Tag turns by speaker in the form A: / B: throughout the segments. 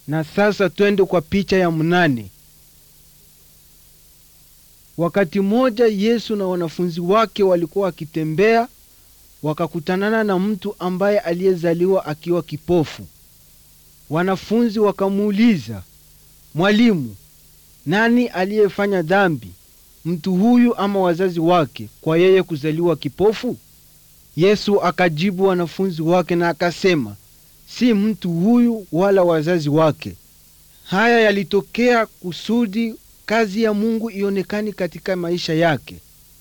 A: Na sasa twende kwa picha ya mnane. Wakati mmoja Yesu na wanafunzi wake walikuwa wakitembea, wakakutanana na mtu ambaye aliyezaliwa akiwa kipofu. Wanafunzi wakamuuliza, Mwalimu, nani aliyefanya dhambi, mtu huyu ama wazazi wake, kwa yeye kuzaliwa kipofu? Yesu akajibu wanafunzi wake na akasema, si mtu huyu wala wazazi wake. Haya yalitokea kusudi kazi ya Mungu ionekane katika maisha yake.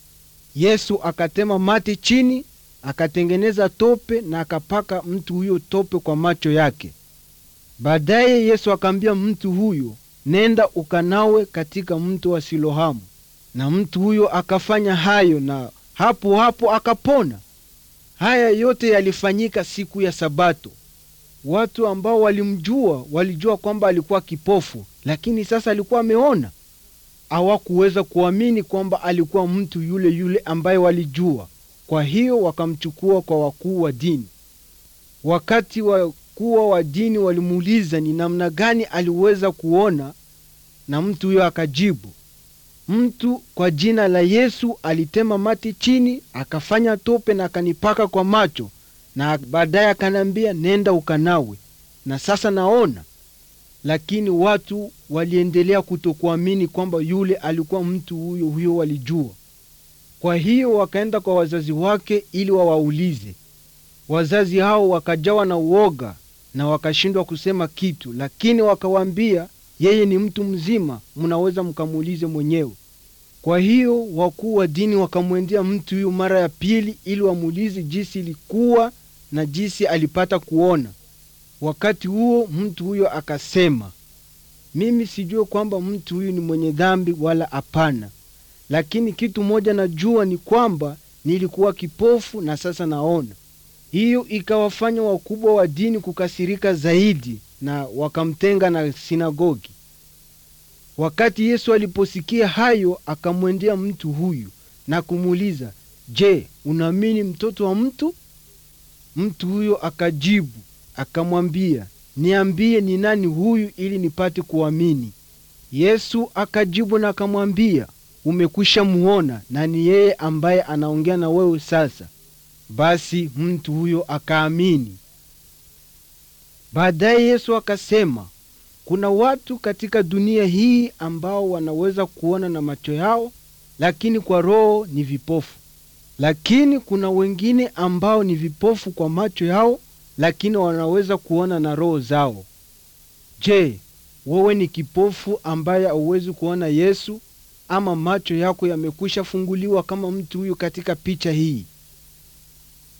A: Yesu akatema mate chini, akatengeneza tope na akapaka mtu huyo tope kwa macho yake. Baadaye Yesu akamwambia mtu huyo, nenda ukanawe katika mto wa Siloamu, na mtu huyo akafanya hayo, na hapo hapo akapona. Haya yote yalifanyika siku ya Sabato. Watu ambao walimjua walijua kwamba alikuwa kipofu, lakini sasa alikuwa ameona. Hawakuweza kuamini kwamba alikuwa mtu yule yule ambaye walijua. Kwa hiyo wakamchukua kwa wakuu wa dini. Wakati wakuu wa dini walimuuliza ni namna gani aliweza kuona, na mtu huyo akajibu, mtu kwa jina la Yesu alitema mati chini, akafanya tope na akanipaka kwa macho, na baadaye akaniambia nenda ukanawe, na sasa naona. Lakini watu waliendelea kutokuamini kwamba yule alikuwa mtu huyo huyo walijua. Kwa hiyo wakaenda kwa wazazi wake ili wawaulize. Wazazi hao wakajawa na uoga na wakashindwa kusema kitu, lakini wakawaambia, yeye ni mtu mzima, mnaweza mkamuulize mwenyewe. Kwa hiyo wakuu wa dini wakamwendea mtu huyo mara ya pili ili wamuulize jinsi ilikuwa na jinsi alipata kuona. Wakati huo mtu huyo akasema, mimi sijue kwamba mtu huyu ni mwenye dhambi wala hapana, lakini kitu moja najua ni kwamba nilikuwa kipofu na sasa naona. Hiyo ikawafanya wakubwa wa dini kukasirika zaidi na wakamtenga na sinagogi. Wakati Yesu aliposikia hayo, akamwendea mtu huyu na kumuuliza, Je, unaamini mtoto wa mtu? Mtu huyo akajibu akamwambia, niambie ni nani huyu ili nipate kuamini. Yesu akajibu na akamwambia, umekwisha muona na ni yeye ambaye anaongea na wewe sasa. Basi mtu huyo akaamini. Baadaye Yesu akasema, kuna watu katika dunia hii ambao wanaweza kuona na macho yao, lakini kwa roho ni vipofu. Lakini kuna wengine ambao ni vipofu kwa macho yao, lakini wanaweza kuona na roho zao. Je, wewe ni kipofu ambaye hauwezi kuona Yesu, ama macho yako yamekwisha funguliwa kama mtu huyu katika picha hii?